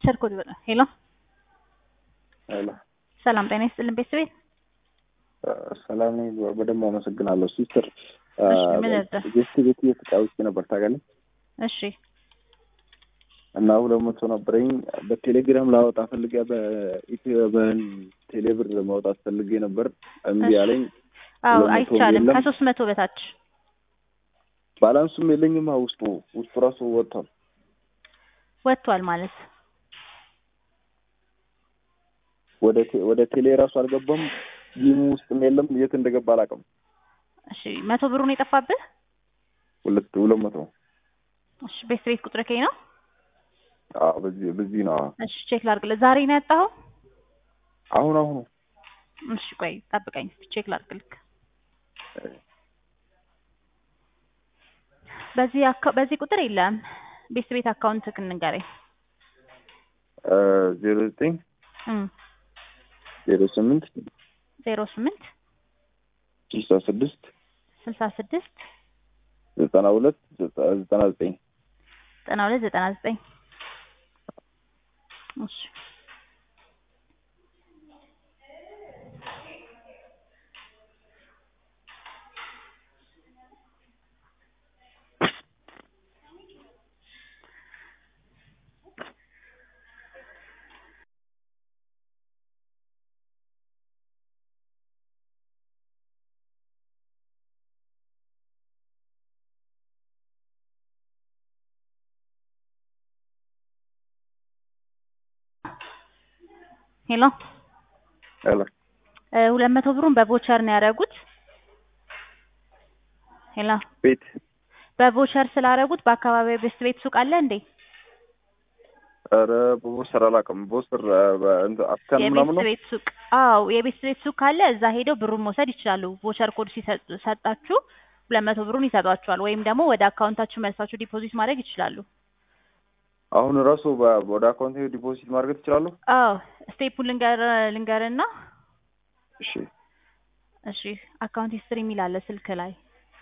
ቮቸር ኮድ በላ ሄሎ ሄሎ ሰላም ጤና ይስጥልን ቤተሰቤት ሰላም ነኝ። በደንብ አመሰግናለሁ ሲስተር። እሺ፣ ምን ልርዳህ? ጌስት ቤት እየተጫወቼ ነበር ታውቃለህ። እሺ እና ሁለት መቶ ነበረኝ በቴሌግራም ላወጣ ፈልጌ በኢትዮ በቴሌብር ማውጣት ፈልጌ ነበር እምቢ እሺ። አለኝ። አዎ ሁለት መቶ አይቻልም የለም። ከሶስት መቶ በታች ባላንሱም የለኝማ ውስጡ ውስጡ ራሱ ወጥቷል። ወጥቷል ማለት ወደ ቴ- ወደ ቴሌ ራሱ አልገባም። ጂሙ ውስጥም የለም። የት እንደገባ አላውቅም። እሺ መቶ ብሩን የጠፋብህ ሁለት ሁለት መቶ እሺ ቤተሰቤት ቁጥር ከይ ነው አዎ፣ በዚህ በዚህ ነው። አዎ። እሺ ቼክ ላድርግልህ ዛሬ ነው ያጣኸው አሁን አሁኑ እሺ ቆይ ጠብቀኝ እስኪ ቼክ ላድርግልህ በዚህ አካ- በዚህ ቁጥር የለም ቤተሰቤት አካውንት ንገረኝ ዜሮ ዘጠኝ እም ዜሮ ስምንት ዜሮ ስምንት ስልሳ ስድስት ስልሳ ስድስት ዘጠና ሁለት ዘጠና ዘጠኝ ዘጠና ሁለት ዘጠና ዘጠኝ እሺ ሄሎ ሄሎ እ ሁለት መቶ ብሩን በቮቸር ነው ያደረጉት ሄሎ ቤት በቮቸር ስላደረጉት በአካባቢው ቤስት ቤት ሱቅ አለ እንዴ ኧረ በቦስተር አላውቅም። ቦስተር አስካን ምናምን የቤስት ነው። ቤት ሱቅ አዎ የቤስት ቤት ሱቅ ካለ እዛ ሄደው ብሩን መውሰድ ይችላሉ ቮቸር ኮድ ሲሰጣችሁ ሁለት መቶ ብሩን ይሰጧችኋል ወይም ደግሞ ወደ አካውንታችሁ መልሳችሁ ዲፖዚት ማድረግ ይችላሉ አሁን ራሱ በ- ወደ አካውንት ዲፖዚት ማድረግ ትችላለሁ? አዎ ስቴፑን ልንገር ልንገርና እሺ እሺ አካውንት ሂስትሪ የሚል አለ ስልክ ላይ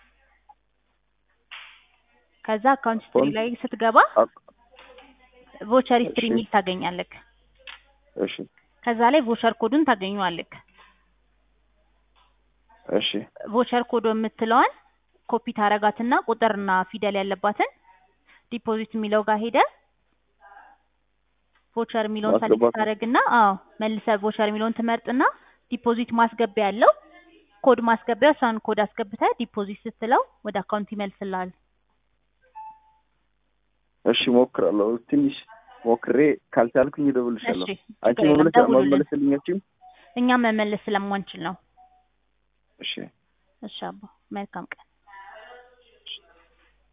ከዛ አካውንት ሂስትሪ ኮን- ላይ ስትገባ አክ- ቮቸር ሂስትሪ እሺ። የሚል ታገኛለክ እሺ ከዛ ላይ ቮቸር ኮዱን ታገኘዋለክ እሺ ቮቸር ኮድ የምትለዋን ኮፒ ታረጋትና ቁጥርና ፊደል ያለባትን ዲፖዚት የሚለው ጋር ሄደ ቮቸር የሚለውን ሰሌክት ማስገባት ነው። ታደረግና አዎ መልሰ ቮቸር የሚለውን ትመርጥና ዲፖዚት ማስገቢያ ያለው ኮድ ማስገቢያ እሷን ኮድ አስገብተ ዲፖዚት ስትለው ወደ አካውንት ይመልስልሃል። እሺ ሞክራለሁ። ትንሽ ሞክሬ ካልቻልኩኝ እደውልልሻለሁ። እሺ አንቺ ችግር የለም፣ መመለስ ደውሉልን። መመለስልኛችም? እኛም መመለስ ስለማንችል ነው። እሺ እሺ አባ መልካም ቀን